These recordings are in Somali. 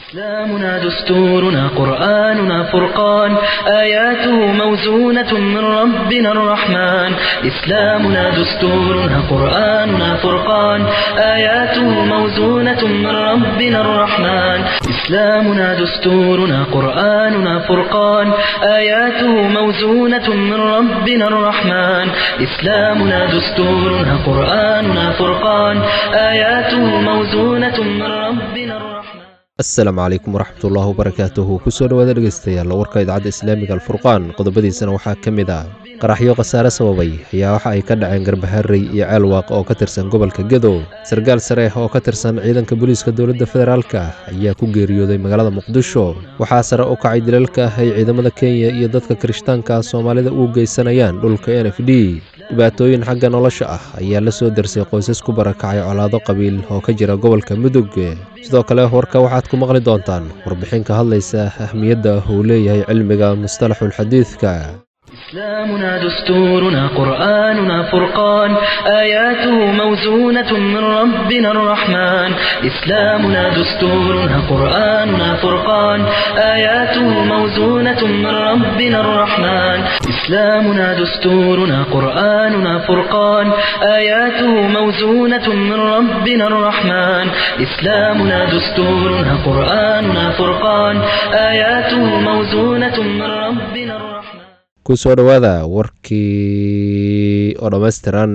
إسلامنا دستورنا قرآننا فرقان آياته موزونة من ربنا الرحمن إسلامنا دستورنا قرآننا فرقان آياته موزونة من ربنا الرحمن إسلامنا دستورنا قرآننا فرقان آياته موزونة من ربنا الرحمن إسلامنا دستورنا قرآننا فرقان آياته موزونة من ربنا الرحمن asalaamu calaykum waraxmatullaahi wabarakaatuhu kusoo dhowaada dhegeystayaal warka idaacadda islaamiga alfurqaan qodobadiisana waxaa ka mid ah qaraxyo khasaare sababay ayaa waxa ay ka dhaceen garbaharey iyo ceelwaaq oo ka tirsan gobolka gedo sarkaal sare oo ka tirsan ciidanka booliiska dowladda federaalka ayaa ku geeriyooday magaalada muqdisho waxaa sare u kacay dilalka ay ciidamada kenya iyo dadka kirishtaanka soomaalida u geysanayaan dhulka n f d dhibaatooyin xagga nolosha ah ayaa la soo darsay qoysas ku barakacay colaado qabiil oo ka jira gobolka mudug sidoo kale warka waxaad ku maqli doontaan warbixin ka hadlaysa ahmiyadda uu leeyahay cilmiga mustalaxulxadiidka إسلامنا دستورنا قرآننا فرقان آياته موزونة من ربنا الرحمن إسلامنا دستورنا قرآننا فرقان آياته موزونة من ربنا الرحمن إسلامنا دستورنا قرآننا فرقان آياته موزونة من ربنا الرحمن إسلامنا دستورنا قرآننا فرقان آياته موزونة من ربنا الرحمن kusoo dhowaada warkii oo dhammaystiran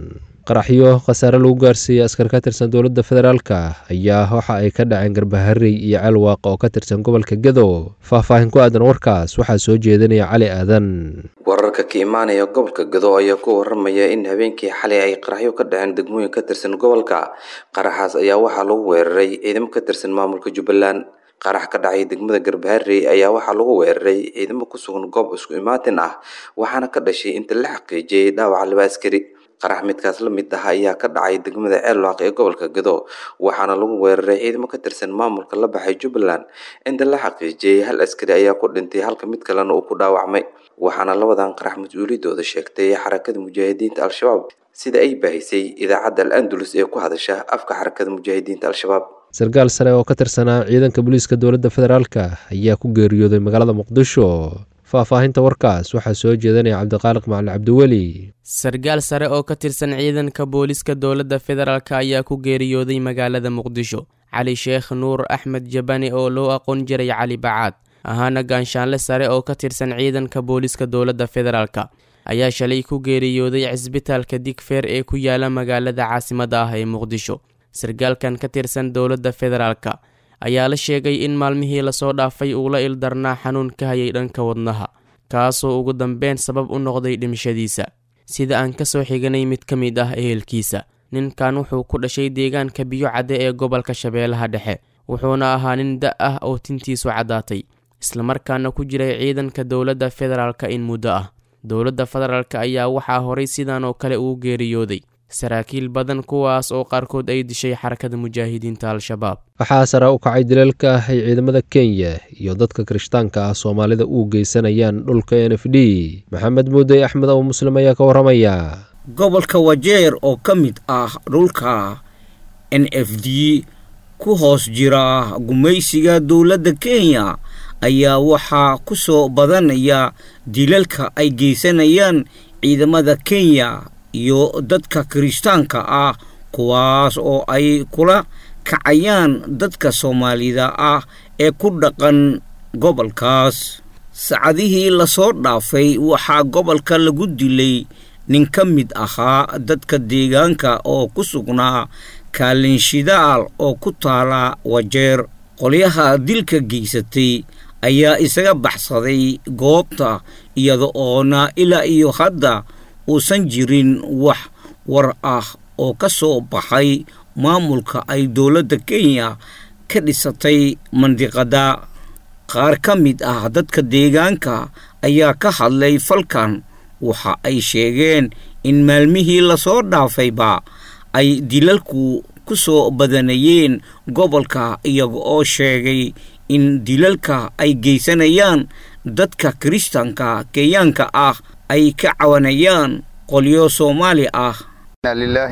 qaraxyo khasaare lagu gaarsiiyey askar ka tirsan dowladda federaalka ayaa waxa ay ka dhaceen garbaharey iyo ceelwaaq oo ka tirsan gobolka gedo faahfaahin ku aadan warkaas waxaa soo jeedinaya cali aadan wararka ka imaanaya gobolka gado ayaa ku waramaya in habeenkii xalay ay qaraxyo ka dhaceen degmooyin ka tirsan gobolka qaraxaas ayaa waxaa lagu weeraray ciidamo ka tirsan maamulka jubbaland qarax ka dhacay degmada garbaharey ayaa waxaa lagu weeraray ciidamo ku sugan goob isku imaatin ah waxaana ka dhashay inta la xaqiijiyey dhaawaca laba askari qarax midkaas la mid ah ayaa ka dhacay degmada ceelwaaq ee gobolka gado waxaana lagu weeraray ciidamo ka tirsan maamulka la baxay jubbaland inta la xaqiijiyey hal askari ayaa ku dhintay halka mid kalena uu ku dhaawacmay waxaana labadan qarax mas-uuliyadooda sheegtay xarakada mujaahidiinta al-shabaab sida ay baahisay idaacadda al andalus ee ku hadasha afka xarakada mujaahidiinta al-shabaab sarkaal sare oo ka tirsanaa ciidanka booliiska dowladda federaalka ayaa ku geeriyooday magaalada muqdisho faahfaahinta warkaas waxaa soo jeedanaya cabdiqaaliq macali cabdiweli sarkaal sare oo ka tirsan ciidanka booliiska dowladda federaalk ayaa ku geeriyooday magaalada muqdisho cali sheekh nuur axmed jabani oo loo aqoon jiray cali bacaad ahaana gaanshaanle sare oo ka tirsan ciidanka booliiska dowladda federaalka ayaa shalay ku geeriyooday cisbitaalka digfeer ee ku yaala magaalada caasimadda ah ee muqdisho sarkaalkan ka tirsan dowladda federaalka ayaa la sheegay in maalmihii lasoo dhaafay uu la ildarnaa xanuun ka hayay dhanka wadnaha kaasoo ugu dambeyn sabab u noqday dhimashadiisa sida aan ka soo xiganay mid ka mid ah ehelkiisa ninkan wuxuu ku dhashay deegaanka biyo cadde ee gobolka shabeellaha dhexe wuxuuna ahaa nin da ah oo tintiisu caddaatay islamarkaana ku jiray ciidanka dowladda federaalka in muddo ah dowladda federaalk ayaa waxaa horay sidan oo kale uu geeriyooday saraakiil badan kuwaas oo qaarkood ay dishay xarakada mujaahidiinta al-shabaab waxaa sare u kacay dilalka ay ciidamada kenya iyo dadka kirishtaanka ah soomaalida u geysanayaan dhulka n f d maxamed muudey axmed oo muslim ayaa ka waramaya gobolka wajeer oo ka mid ah dhulka n f d ku hoos jira gumaysiga dowladda kenya ayaa waxaa ku soo badanaya dilalka ay geysanayaan ciidamada kenya iyo dadka kirishtaanka ah kuwaas oo ay kula kacayaan dadka soomaalida ah ee ku dhaqan gobolkaas sacadihii lasoo dhaafay waxaa gobolka lagu dilay nin ka mid ahaa dadka deegaanka oo ku sugnaa kaalinshidaal oo ku taala wajeer qolyaha dilka geysatay ayaa isaga baxsaday goobta iyada oona ilaa iyo hadda uusan jirin wax war ah oo ka soo baxay maamulka ay dowladda kenya ka dhisatay mandiqada qaar ka mid ah dadka deegaanka ayaa ka hadlay falkan waxa ay sheegeen in maalmihii lasoo dhaafayba ay dilalku ku soo badanayeen gobolka iyaga oo sheegay in dilalka ay geysanayaan dadka kiristanka kenyaanka ah ay ka cawanayaan qolyo soomaali ah inna lilaahi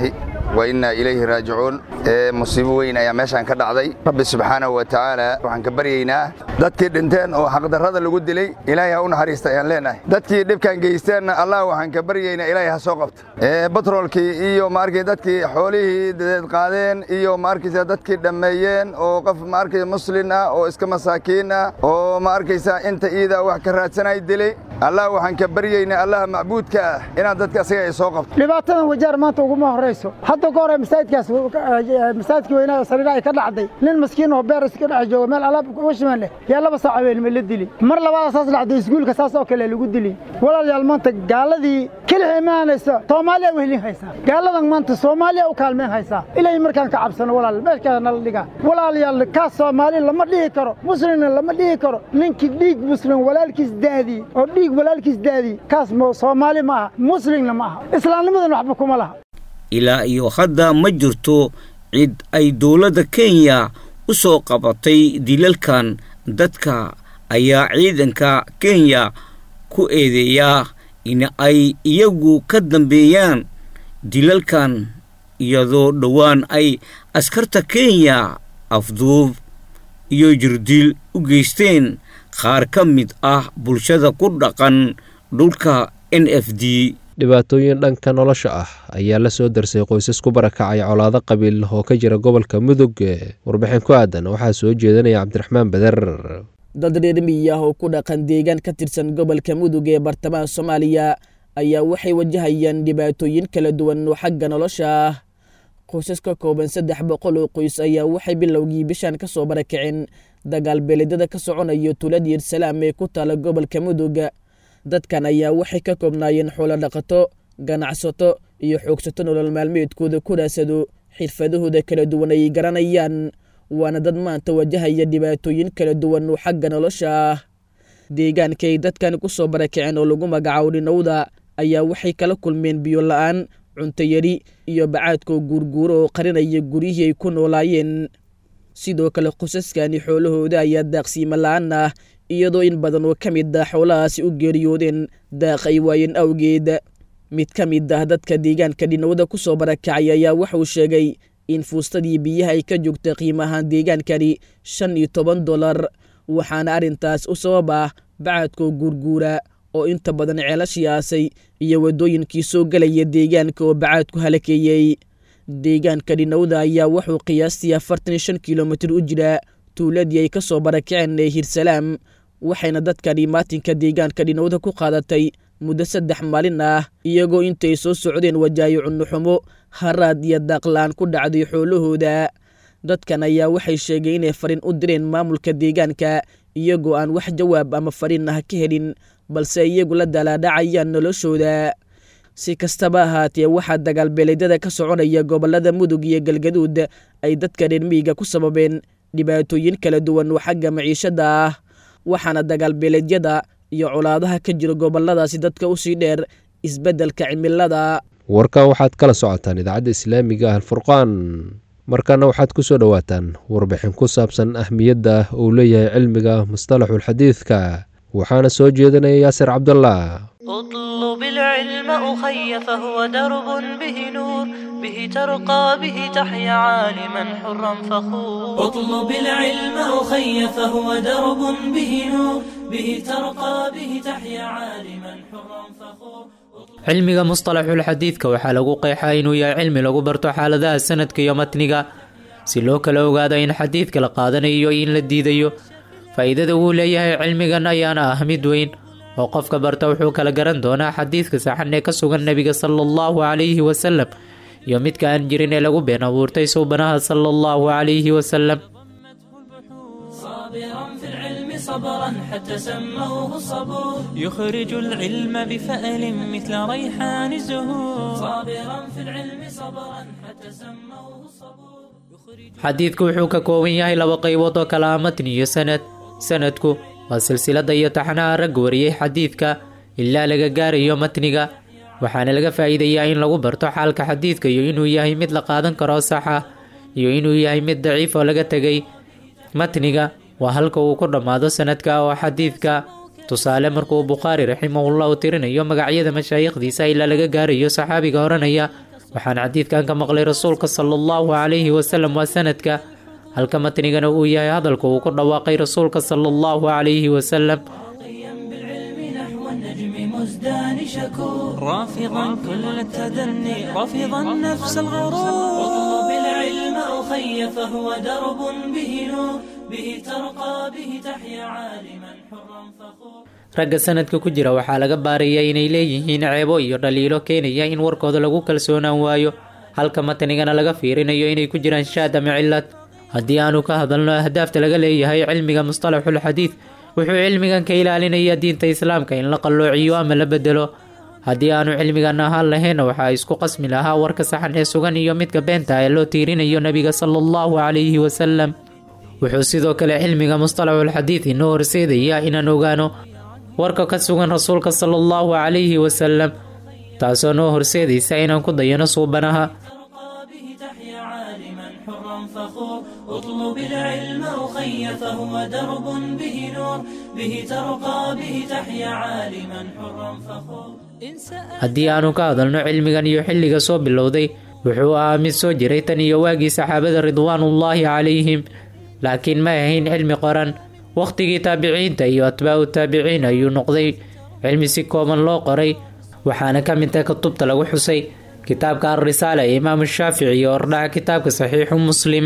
wa innaa ilayhi raajicuun musiibo weyn ayaa meeshaan ka dhacday rabbi subxaanahu wa tacaala waxaan ka baryaynaa dadkii dhinteen oo xaqdarrada lagu dilay ilaahay ha u naxariista ayaan leenahay dadkii dhibkaan geysteenna allah waxaan ka baryaynaa ilaahay ha soo qabta batroolkii iyo maarkay dadkii xoolihii dadeed qaadeen iyo maarkaysa dadkii dhammeeyeen oo qof maarkay muslin ah oo iska masaakiin ah oo maarkaysa inta iida wax ka raadsanay dilay allah waxaan ka baryaynaa allaha macbuudka ah inaad dadka asaga ay soo qabto dhibaatadan wajaar maanta uguma horrayso hadda ka hore masaajidkaas masaajidka weynaa sariira ay ka dhacday nin maskiin oo beer iska dhex jooga meel alaab washimaan leh yaa laba saac habeenima la dili mar labaada saas dhacday iskuulka saas oo kale lagu dili walaalayaal maanta gaaladii kelixii imaanaysa soomaaliya wehlin haysaa gaaladan maanta soomaaliya u kaalmeen haysaa ilaahay markaan ka cabsano walaal meeshkaas nala dhigaa walaalayaal kaas soomaali lama dhihi karo muslimna lama dhihi karo ninkii dhiig muslim walaalkiis daadii oo dhiig walaalkiis daadii kaas soomaali ma aha muslimna ma aha islaamnimadan waxba kuma laha ilaa iyo hadda ma jirto cid ay dowladda kenya u soo qabatay dilalkan dadka ayaa ciidanka kenya ku eedeeyaa in ay iyagu ka dambeeyaan dilalkan iyadoo dhowaan ay askarta kenya afduub iyo jirdil u geysteen qaar ka mid ah bulshada ku dhaqan dhulka n f d dhibaatooyin dhanka nolosha ah ayaa la soo darsay qoysas ku barakacay colaado qabiil oo ka jira gobolka mudug warbixin ku aadan waxaa soo jeedinaya cabdiraxmaan beder dad reer miyi ah oo ku dhaqan deegaan ka tirsan gobolka mudug ee bartamaha soomaaliya ayaa waxay wajahayaan dhibaatooyin kala duwan oo xagga nolosha ah qoysas ka kooban saddex boqol oo qoys ayaa waxay bilowgii bishaan ka soo barakaceen dagaal beeledada ka soconaya tuulad yersalaam ee ku taala gobolka mudug dadkan ayaa waxay ka koobnaayeen xoolo dhaqato ganacsato iyo xoogsato nolol maalmeedkooda ku raasado xirfadahooda kala duwan ay garanayaan waana dad maanta wajahaya dhibaatooyin kala duwan oo xagga nolosha ah deegaanka ay dadkan ku soo barakaceen oo lagu magacaabo dhinowda ayaa waxay kala kulmeen biyo la-aan cunto yari iyo bacaadkoo guurguuro oo qarinaya guryihii ay ku noolaayeen sidoo kale qosaskani xoolahooda ayaa daaqsiimo la-aan ah iyadoo in badan oo ka mid ah xoolahaasi u geeriyoodeen daaq ay waayeen awgeed mid ka mid ah dadka deegaanka dhinowda ku soo barakacay ayaa wuxuu sheegay in fuustadii biyaha ay ka joogta qiimahaan deegaankani shan iyo toban dolar waxaana arrintaas u sabab ah bacadkoo guurguura oo inta badan ceelashii aasay iyo waddooyinkii soo gelaya deegaanka oo bacaadku halakeeyey deegaanka dhinowda ayaa wuxuu qiyaastii afartan iyo shan kilomitir u jiraa tuuladii ay ka soo barakaceen ee hirsalaam waxayna dadkani maatinka deegaanka dhinowda ku qaadatay muddo saddex maalin ah iyagoo intay soo socdeen wajaayo cunnuxumo haraad iyo daaqla-aan ku dhacday xoolahooda dadkan ayaa waxay sheegeen inay fariin u direen maamulka deegaanka iyagoo aan wax jawaab ama fariin ah ka helin balse iyagu la dalaadhacayaan noloshooda si kastaba ahaatee waxaa dagaalbeeleedyada ka soconaya gobollada mudug iyo galgaduud ay dadka reer miyiga ku sababeen dhibaatooyin kala duwan oo xagga maciishada ah waxaana dagaalbeeleedyada iyo colaadaha ka jira gobolladaasi dadka usii dheer isbeddelka cimilada warkan waxaad kala socotaan idaacadda islaamiga ah alfurqaan markana waxaad ku soo dhowaataan warbixin ku saabsan ahmiyadda uu leeyahay cilmiga mustalaxulxadiidka waxaana soo jeedinaya yaasir cabdullah اطلب العلم أخي فهو درب به نور به ترقى به تحيا عالما حرا فخور اطلب العلم أخي فهو درب به نور به ترقى به تحيا عالما حرا فخور cilmiga mustalaxul xadiidka waxaa lagu qeexaa inuu yahay cilmi lagu barto xaaladaha sanadka iyo matniga si loo kala ogaado in xadiidka la qaadanayo iyo in la diidayo faa'iidada uu leeyahay cilmigan ayaana ah mid weyn oo qofka barta wuxuu kala garan doonaa xadiidka saxan ee ka sugan nebiga sala allahu calayhi wasalam iyo midka aan jirin ee lagu been abuurtay suubanaha sala allahu calayhi wasalam صابرا في العلم صبرا حتى سموه الصبور يخرج العلم بفأل مثل ريحان الزهور صابرا في العلم صبرا حتى سموه الصبور xadiidku wuxuu ka kooban yahay laba qaybood oo kala ah matni iyo sanad sanadku waa silsilada iyo taxnaha rag wariyey xadiidka ilaa laga gaarayo matniga waxaana laga faa'iidayaa in lagu barto xaalka xadiidka iyo inuu yahay mid la qaadan karo sax ah iyo inuu yahay mid daciif oo laga tegay matniga waa halka uu ku dhammaado sanadka oo xadiidka tusaale markuu bukhaari raximahullahu tirinayo magacyada mashaayikhdiisa ilaa laga gaarayo saxaabiga odhanaya waxaan xadiidkan ka maqlay rasuulka sala allahu calayhi wasalam waa sanadka halka matnigana uu yahay hadalka uu ku dhawaaqay rasuulka sala allahu calayhi wasalam مزدان شكور رافضا كل التدني رافضا نفس الغرور اطلب العلم أخي فهو درب به نور به ترقى به تحيا عالما حرا فخور ragga sanadka ku jira waxaa laga baaraya inay leeyihiin ceebo iyo dhaliilo keenaya in warkooda lagu kalsoonaan waayo halka matnigana laga fiirinayo inay ku jiraan shaad ama cilad haddii aanu ka hadalno ahdaafta laga leeyahay cilmiga mustalaxul xadiid wuxuu cilmigan ka ilaalinayaa diinta islaamka in la qalloociyo ama la bedelo haddii aanu cilmigan ahaan lahayn waxaa isku qasmi lahaa warka saxan ee sugan iyo midka beenta ee loo tiirinayo nebiga sala allahu calayhi wasalam wuxuu sidoo kale cilmiga mustalaxul xadiid inoo horseedayaa inaan ogaano warka ka sugan rasuulka sala allahu calayhi wasalam taasoo noo horseedaysa inaan ku dayano suubanaha فخور اطلب العلم أخي فهو درب به نور به ترقى به تحيا عالما حرا فخور haddii aanu ka hadalno cilmigan iyo xilliga soo bilowday wuxuu ahaa mid soo jiray tan iyo waagii saxaabada ridwaanullaahi calayhim laakiin ma ahayn cilmi qoran wakhtigii taabiciinta iyo atbaacu taabiciin ayuu noqday cilmi si kooban loo qoray waxaana ka mid tahay kutubta lagu xusay kitaabka alrisaala ee imaamu shaafici iyo ordhaca kitaabka saxiixu muslim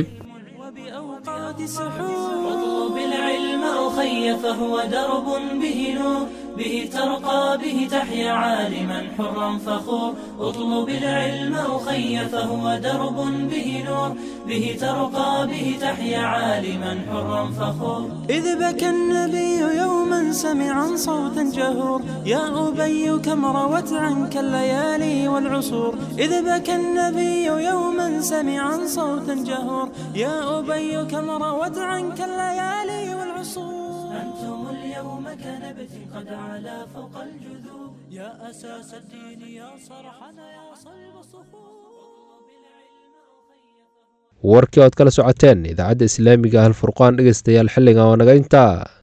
اطلب العلم أخي فهو درب به نور به ترقى به تحيا عالما حرا فخور اطلب العلم أخي فهو درب به نور به ترقى به تحيا عالما حرا فخور إذ بكى النبي يوما سمعا صوتا جهور يا أبي كم روت عنك الليالي والعصور إذ بكى النبي يوما سمعا صوتا جهور يا أبي كم روت عنك الليالي والعصور أنتم اليوم كنبت قد علا فوق الجذور يا أساس الدين يا صرحنا يا صلب الصخور warkii ood kala socoteen idaacadda islaamiga ah alfurqaan dhegeystayaal xilligan waa naga intaa